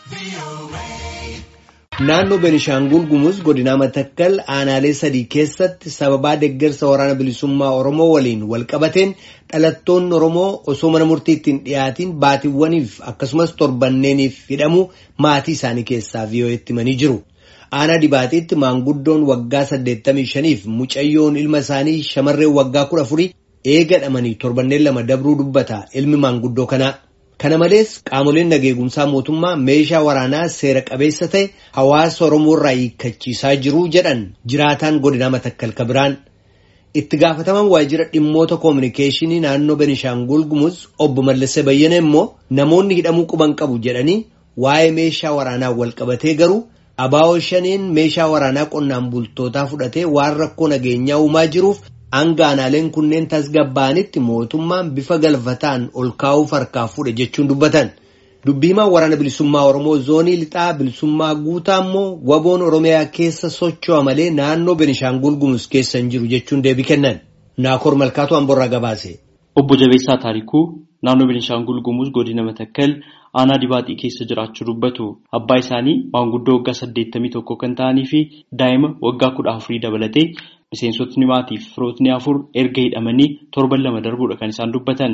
Naannoo Benishaangul Gumuz godina Matakkal aanaalee sadii keessatti sababaa deeggarsa waraana bilisummaa Oromoo waliin walqabateen dhalattoonni Oromoo osoo mana murtiitti hin dhiyaatiin baatiiwwaniif akkasumas torbanneeniif hidhamuu maatii isaanii keessaa VOA'tti himanii jiru. Aanaa dibaatiitti maanguddoon waggaa 85 fi mucayyoon ilma isaanii shamarreen waggaa 14 eegadhamanii torbanneen lama dabruu dubbata ilmi maanguddoo kanaa. Kana malees qaamoleen nageegumsaa mootummaa meeshaa waraanaa seera qabeessa ta'e hawaasa Oromoo irraa hiikkachiisaa jiru jedhan jiraataan godinaa Matakkal Kabiraan. Itti gaafataman waajjira dhimmoota koominikeeshinii naannoo Benishaangul Gumuz obbo Mallasee Bayyana immoo namoonni hidhamuu quban qabu jedhanii waa'ee meeshaa waraanaa wal qabatee garuu abaa'oo shaniin meeshaa waraanaa qonnaan bultootaa fudhatee waan rakkoo nageenyaa uumaa jiruuf hanga aanaaleen kunneen tasgabbaa'anitti mootummaan bifa galfataan ol kaa'uuf harkaa fuudhe jechuun dubbatan. Dubbii himaa waraana bilisummaa Oromoo zoonii lixaa bilisummaa guutaa immoo waboon Oromiyaa keessa socho'a malee naannoo Benishaangul Gumuz keessa hin jiru jechuun deebii kennan. Naakoor Malkaatu Amborraa gabaase. Obbo Jabeessaa Taarikuu naannoo Benishaangul Gumuz godina Matakkal aanaa dibaaxii keessa jiraachuu dubbatu. Abbaa isaanii maanguddoo waggaa saddeettamii tokko kan ta'anii fi daa'ima waggaa kudha afurii dabalatee miseensotni maatii fi firootni afur erga hidhamanii torban lama darbuudha kan isaan dubbatan.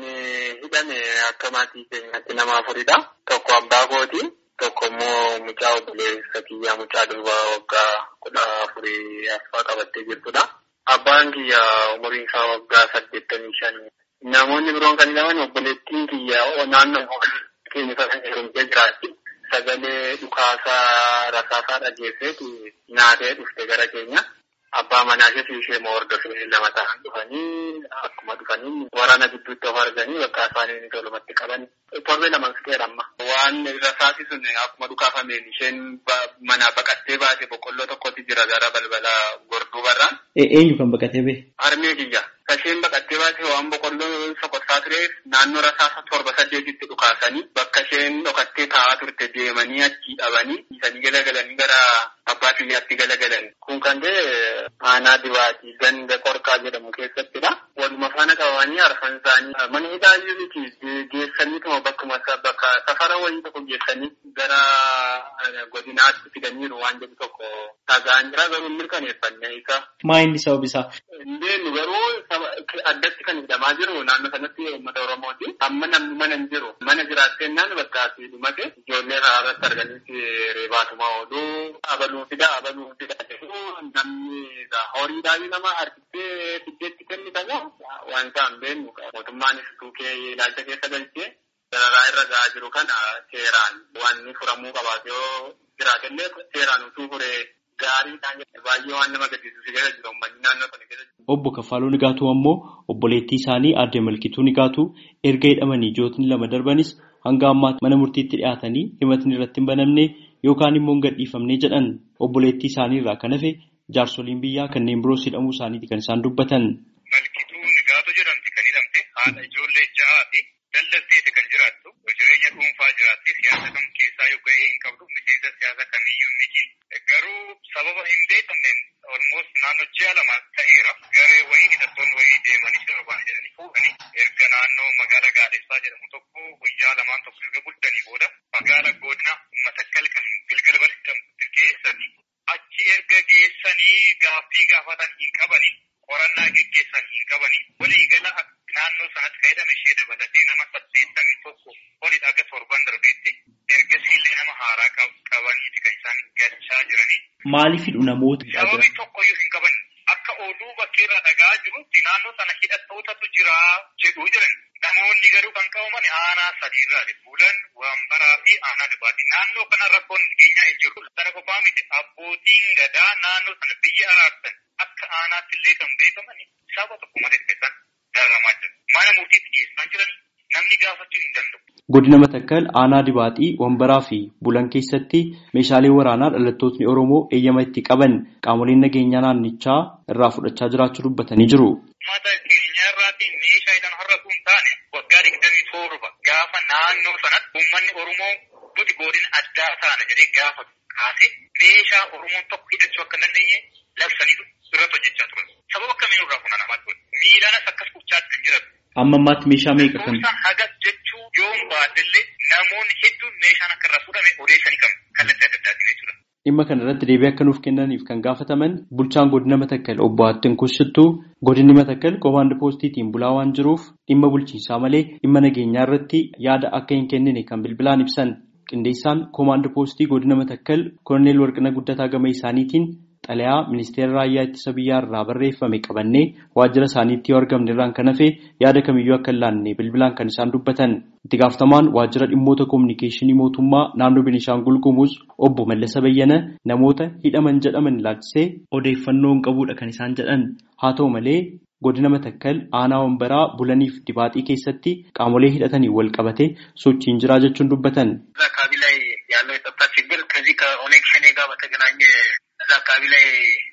Hidhame akka maatii keenyaatti nama afuridha. Tokko abbaa kooti. Tokko immoo mucaa obboleessa kiyyaa mucaa durbaa waggaa kudha afurii affaa qabattee jirtudha. Abbaan kiyya umuriin isaa waggaa saddeettamii shan. Namoonni biroon kan hidhaman obboleettiin kiyya naannoo keenya sana heerumtee jiraatti. Sagalee dhukaasaa rasaasaa dhageesseetu nyaatee dhufte gara keenya. Abbaa manaa ishee ishee moo hordofee lama ta'an dhufanii akkuma dhufanii waraana gidduutti of arganii bakka isaanii tolumatti qaban torbee lama fixeera amma. Waan rasaasi sun akkuma dhukaafameen isheen manaa baqattee baate boqqolloo tokkotti jira gara balbala gorduu barraan. Eenyu kan baqatee bee? Harmee kiyya. Isheen baqattee baate waan boqqolloo sokossaa tureef naannoo rasaasa torba saddeetitti dhukaasanii bakka isheen dhokattee taa'aa turte deemanii achii dhabanii isanii galagalanii gara abbaa kiyyaatti galagalan. Kun kan ta'e aanaa dibaatii ganda qorqaa jedhamu keessattidha. Waluma faana qabanii arfan isaanii mana hidhaa miti geessaniituma bakkuma bakka safara wayii tokko geessanii gara godinaatti fidaniiru waan jedhu tokko dhagaan jira garuu mirkaneeffanne isa. Maa inni sabab isaa? Indeennu garuu addatti kan hidhamaa jiru naannoo sanatti uummata Oromooti. Amma namni mana hin jiru. Mana jiraattennaan bakka asii dhumate ijoollee karaa irratti arganitti reebaatuma oolu. Abaluu fida abaluu fida namni horiidhaan nama harkistee fiddeetti kennitamu waan isaan beeknu mootummaanis tuukee ilaalcha keessa galchee dararaa irra gahaa jiru kana seeraan wanni furamuu qabaatu yoo jiraatellee seeraan utuu furee gaariidhaan baay'ee waan nama gaddisiisu keessa jiru uummanni naannoo kana keessa jiru. Obbo Kaffaaluu Nigaatuu ammoo obboleettii isaanii aadde Malkituu Nigaatuu erga hidhamanii jootni lama darbanis hanga ammaatti mana murtiitti dhiyaatanii himatni irratti hin banamne yookaan immoo hin gadhiifamne jedhan obboleettii isaanii irraa kan hafe jaarsoliin biyyaa kanneen biroos hidhamuu isaaniiti kan isaan dubbatan. Malkituu Nigaatuu jedhamti kan hidhamte haadha ijoollee ja'aa fi daldalteeti kan jiraattu jireenya dhuunfaa jiraatti siyaasa kam keessaa yoo ga'ee hin qabdu miseensa siyaasa kamiyyuu miti. Garuu sababa hin beekamneen almost naannoo ji'a lama ta'eera garee wayii hidhattoonni wayii deemanii sirbaan jedhanii fuudhanii erga naannoo magaala gaadessaa jedhamu tokko guyyaa lamaan tokko erga bultanii booda magaala godina matakkal kan gilgalbal jedhamtu geessanii achi erga geessanii gaaffii gaafatan hin qabanii qorannaa geggeessan hin qabanii walii gala naannoo sanatti fayyadame ishee dabalatee nama saddeettamii tokko olidha aga torban darbeetti ergasii illee nama haaraa qabaniiti kan isaan galchaa jiranii. Maaliif hidhu namoota? Sababii tokkoyyuu hin qaban akka ooluu bakkeerra dhagaa jirutti naannoo sana hidhattootatu jira jedhuu jiran. Namoonni garuu kan qabaman aanaa sadiirraa bulan wambaraa fi aanaa dibaatii naannoo kana rakkoon keenyaa hin jiru. Sana qofaa miti abbootiin gadaa naannoo sana biyya araarsan akka aanaatti illee kan beekaman saba tokko malee keessan dararamaa jiru. Mana murtiitti geessaa jiran namni gaafachuu hin danda'u. Godina Matakkal aanaa dibaaxii wambaraa fi bulan keessatti meeshaalee waraanaa dhalattootni Oromoo eeyyama itti qaban qaamoleen nageenyaa naannichaa irraa fudhachaa jiraachuu dubbatanii jiru. Mata keenya irraatti meeshaa hidhan har'a kun taane waggaa digdamii torba gaafa naannoo sanatti uummanni Oromoo nuti godina addaa taana jedhee gaafa kaase meeshaa Oromoon tokko hidhachuu akka hin dandeenye labsaniitu irratti hojjechaa turan. Sababa akkamiin irraa funaanamaa ture. Miidhaanas akkas gochaatti kan jiran Amma ammaatti meeshaa meeqa kan? Hagas jechuu yoo hin baadillee namoonni hedduun meeshaan akka irraa fuudhame odeessanii qabu. Kallattii adda addaatiin jechuudha. Dhimma kana irratti deebii akka nuuf kennaniif kan gaafataman bulchaan godina Matakkal obbo Attin Kushittuu godinni Matakkal koomaand poostiitiin bulaa waan jiruuf dhimma bulchiinsaa malee dhimma nageenyaa irratti yaada akka hin kennine kan bilbilaan ibsan. Qindeessaan koomaand poostii godina Matakkal Koloneel Warqina Guddataa gama isaaniitiin xalayaa ministeera raayyaa ittisa biyyaa irraa barreeffame qabannee waajjira isaaniitti yoo argamne irraan kan hafe yaada kamiyyuu akka hin laanne bilbilaan kan isaan dubbatan. Itti gaafatamaan waajjira dhimmoota koominikeeshinii mootummaa naannoo Beenishaangul Gumuz obbo Mallasa Bayyana namoota hidhaman jedhaman ilaalchisee odeeffannoo hin qabuudha kan isaan jedhan. Haa ta'u malee godina Matakkal aanaa wambaraa bulaniif dibaaxii keessatti qaamolee hidhatanii wal qabate sochiin jiraa jechuun dubbatan. አካባቢ ላይ ያለው የጸጥታ ችግር ከዚህ ከኦነግ ሸኔ ጋር በተገናኘ እዛ አካባቢ ላይ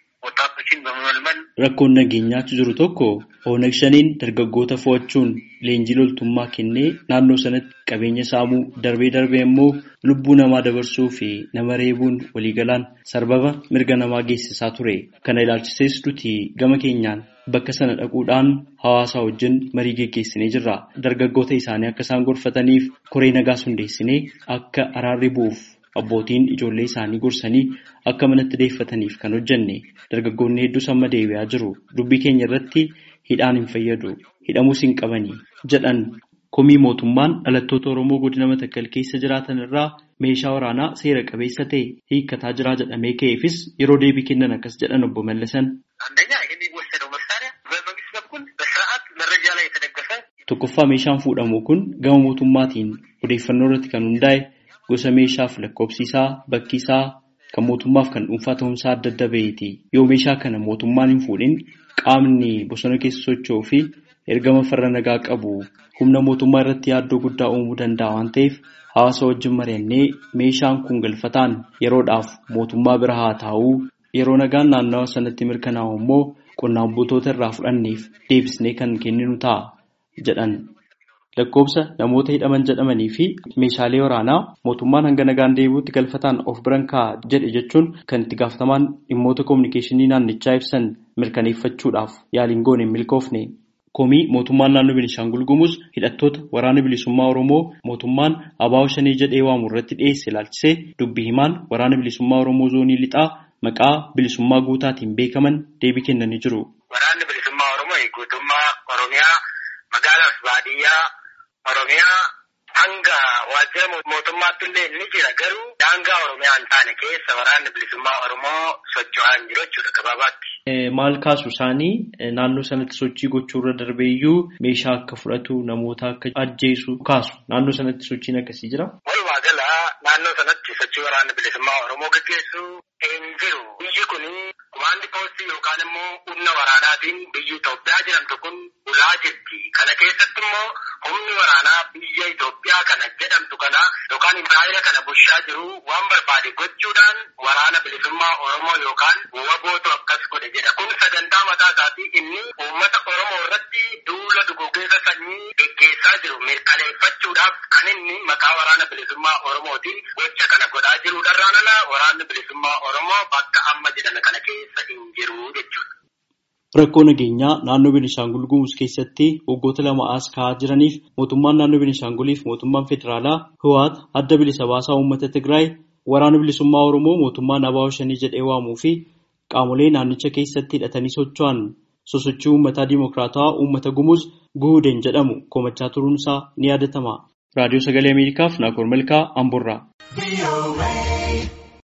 ወጣቶችን በመመልመል Rakkoon nageenyaatu jiru tokko Oonag shaniin dargaggoota fo'achuun leenjii loltummaa kennee naannoo sanatti qabeenya saamuu darbee darbee immoo lubbuu namaa dabarsuu fi nama reebuun waliigalaan sarbama mirga namaa geessisaa ture. Kana ilaalchisees nuti gama keenyaan bakka sana dhaquudhaan hawaasa wajjin marii geggeessinee jirra. Dargaggoota isaanii akka isaan gorfataniif koree nagaas hundeessinee akka araarri bu'uuf abbootiin ijoollee isaanii gorsanii akka manatti deeffataniif kan hojjenne dargaggoonni hedduus amma deebi'aa jiru dubbii keenya irratti hidhaan hin fayyadu hidhamuus hin qabanii jedhan komii mootummaan dhalattoota oromoo godina matakkal keessa jiraatan irraa meeshaa waraanaa seera qabeessa ta'e hiikkataa jiraa jedhamee ka'eefis yeroo deebii kennan akkas jedhan obbo Mallasan. አንደኛ የሚወሰደው መሳሪያ በመንግስት በኩል በስርዓት መረጃ ላይ የተደገፈ Tokkoffaa meeshaan fuudhamu kun gama mootummaatiin odeeffannoo irratti kan hundaa'e gosa meeshaaf lakkoofsi isaa bakki isaa kan mootummaaf kan dhuunfaa ta'umsaa adda adda baheeti. Yoo meeshaa kana mootummaan hin fuudhin qaamni bosona keessa socho'uu fi ergama farra nagaa qabu humna mootummaa irratti yaaddoo guddaa uumuu danda'a waan ta'eef hawaasa wajjin mari'annee meeshaan kun galfataan yeroodhaaf mootummaa bira haa taa'uu yeroo nagaan naannawa sanatti mirkanaa'u immoo qonnaan bultoota irraa fudhanneef deebisnee kan kenninu ta'a jedhan. Lakkoobsa namoota hidhaman jedhamanii fi meeshaalee waraanaa mootummaan hanga nagaan deebi'utti galfataan of biran kaa'a jedhe jechuun kan itti gaafatamaan dhimmoota koominikeeshinii naannichaa ibsan mirkaneeffachuudhaaf yaaliin goone hin milkoofne. Komii mootummaan naannoo Beenishaangul Gumuz hidhattoota waraana bilisummaa Oromoo mootummaan abaa'oo shanii jedhee waamu irratti dhiyeesse ilaalchisee dubbii himaan waraana bilisummaa Oromoo zoonii lixaa maqaa bilisummaa guutaatiin beekaman deebii kennanii jiru. waraanni bilisummaa oromoo guutummaa oromiyaa magaalaaf baadiyyaa oromiyaa hanga waajjira mootummaatti illee ni jira garuu daangaa oromiyaa hin taane keessa waraanni bilisummaa oromoo socho'aa hin jiru jechuudha gabaabaatti. Maal kaasu isaanii naannoo sanatti sochii gochuu irra darbee iyyuu meeshaa akka fudhatu namoota akka ajjeesu kaasu naannoo sanatti sochiin akkasii jira. Walumaa gala naannoo sanatti sochii waraanni bilisummaa oromoo gaggeessu hin jiru. Biyyi kun kumaandi poostii yookaan immoo humna waraanaatiin biyyi Itoophiyaa jedhamtu kun bulaa jirti. Kana keessatti immoo humni waraanaa biyya Itoophiyaa kana jedhamtu kana yookaan Ibraayila kana bulchaa jiru waan barbaade gochuudhaan waraana bilisummaa oromoo yookaan wabootu akkas godhe jedha. Kun sagantaa mataa isaatii inni uummata oromoo irratti duula duguuggaa sanyii gaggeessaa jiru mirkaneeffachuudhaaf kan inni maqaa waraana bilisummaa oromootiin gocha kana godhaa jiruudhaan ala waraanni bilisummaa oromoo bakka amma jedhame kana keessa hin jiru jechuudha. Rakkoo nageenyaa naannoo Beenishaangul Gumuz keessatti waggoota lama as ka'aa jiraniif mootummaan naannoo Beenishaanguliif mootummaan federaalaa Hiwaat adda bilisa baasaa uummata Tigraay waraana bilisummaa Oromoo mootummaan abaa'oo shanii jedhee waamuu fi qaamolee naannicha keessatti hidhatanii socho'an sosochii uummataa dimokiraatawaa uummata Gumuz Guhudeen jedhamu komachaa turuunsaa ni yaadatama. Raadiyoo Sagalee Ameerikaaf Naakoor Malkaa Amburraa.